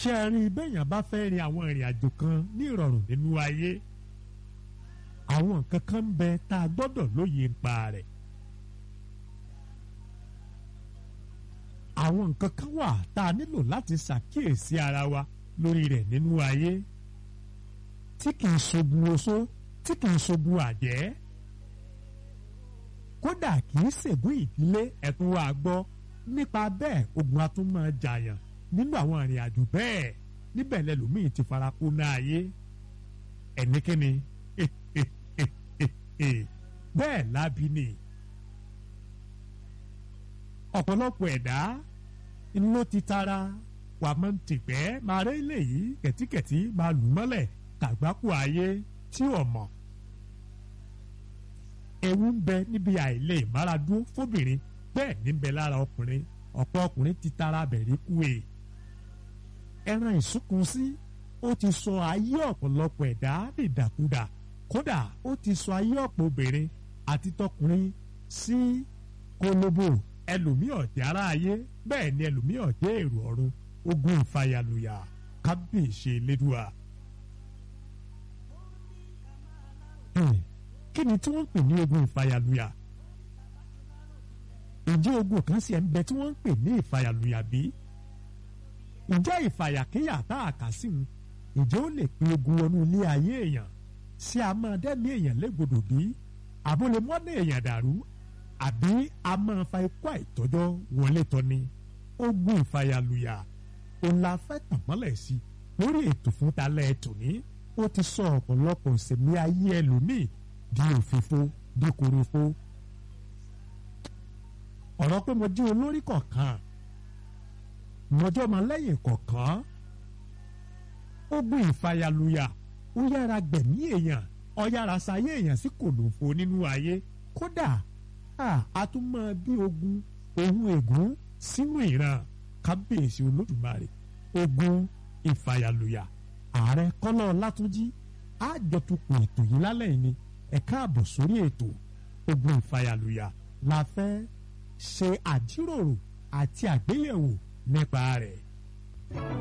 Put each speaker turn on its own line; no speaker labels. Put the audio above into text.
ṣé ẹ rí bẹ́ẹ̀yàn bá fẹ́ rin àwọn ìrìn àjò kan ní ìrọ̀rùn nínú ayé àwọn nǹkan kan ń bẹ tá a gbọ́dọ̀ lóye nípa rẹ̀ àwọn nǹkan kan wà tá a nílò láti ṣàkíyèsí ara wa lórí rẹ̀ nínú ayé tí kì í ṣogun oṣó tí kì í ṣogun àjẹ́ kódà kì í ṣègùn ìdílé ẹ̀tún wa gbọ́ nípa bẹ́ẹ̀ ogun atúmọ̀ jàyàn nínú àwọn ìrìn àjò bẹ́ẹ̀ níbẹ̀ lẹ́lòmíì ti fara kó náà ayé ẹ̀níkíni bẹ́ẹ̀ lábí ni ọ̀pọ̀lọpọ̀ ẹ̀dá ló ti tara wà máa ń tìpẹ́ máa rẹ́ ilé yìí kẹ̀tíkẹ̀tí máa lù mọ́lẹ̀ kàgbákò ayé tí ò mọ̀ ewu ń bẹ níbi àìlè ìmáradún fóbìnrin bẹ́ẹ̀ níbẹ̀ lára ọkùnrin ọ̀pọ̀ ọkùnrin ti tara bẹ̀rí kú e ẹran ìsúnkun sí ó ti sọ ayé ọ̀pọ̀lọpọ̀ ẹ̀dá dìdàkudà kódà ó ti sọ ayé ọ̀pọ̀ obìnrin àti tọkùnrin sí kólóbò ẹlòmíì ọ̀jẹ̀ ara ayé bẹ́ẹ̀ ni ẹlòmíì ọ̀jẹ̀ èrò ọ̀run ogun ìfàyàlùyà kábíyèsí elédùà. kí ni tí wọ́n ń pè ní ogun ìfàyàlùyà? ǹjẹ́ ogun kan sì ń bẹ tí wọ́n ń pè ní ìfàyàlùyà bí? ǹjẹ́ ìfàyàkéyà tá a kà sí un ǹjẹ́ ó lè pe ogun wọnú ilé ayé èèyàn sí a máa dẹ́mi èèyàn légbodò bí? àbólé mọ́nà èèyàn dàrú àbí a máa fa ikú àìtọ́jọ́ wọlé tọ́ni ogun ìfàyàlùyà òun la fẹ́ tàn mọ́lẹ̀ sí lórí ètò fún talẹ́ ètò ní ó ti sọ ọ̀pọ̀lọpọ̀ ìsẹ̀mí ayé ẹlòmíì di òfìfo di korofo ọ̀rọ̀ pé mo jí olórí kọ̀ọ̀kan mọjọ́ máa lẹ́yìn kọ̀ọ̀kan ogun ìfàyàlùyà ó yára gbẹ̀mí èèyàn ó yára sayé èèyàn sí kòlòfo nínú ayé kódà a tún máa bí ogun ohun ègún sínú ìran kábíyèsí olódùmarè ogun ìfàyàlùyà ààrẹ kọ́lá ọlátúnjí àjọtukùn ètò yìí lálẹ́ yìí ni ẹ káàbọ̀ sórí ètò ogun ìfàyàlùyà la fẹ́ ṣe àjíròrò àti àgbéyẹ̀wò nípa rẹ̀.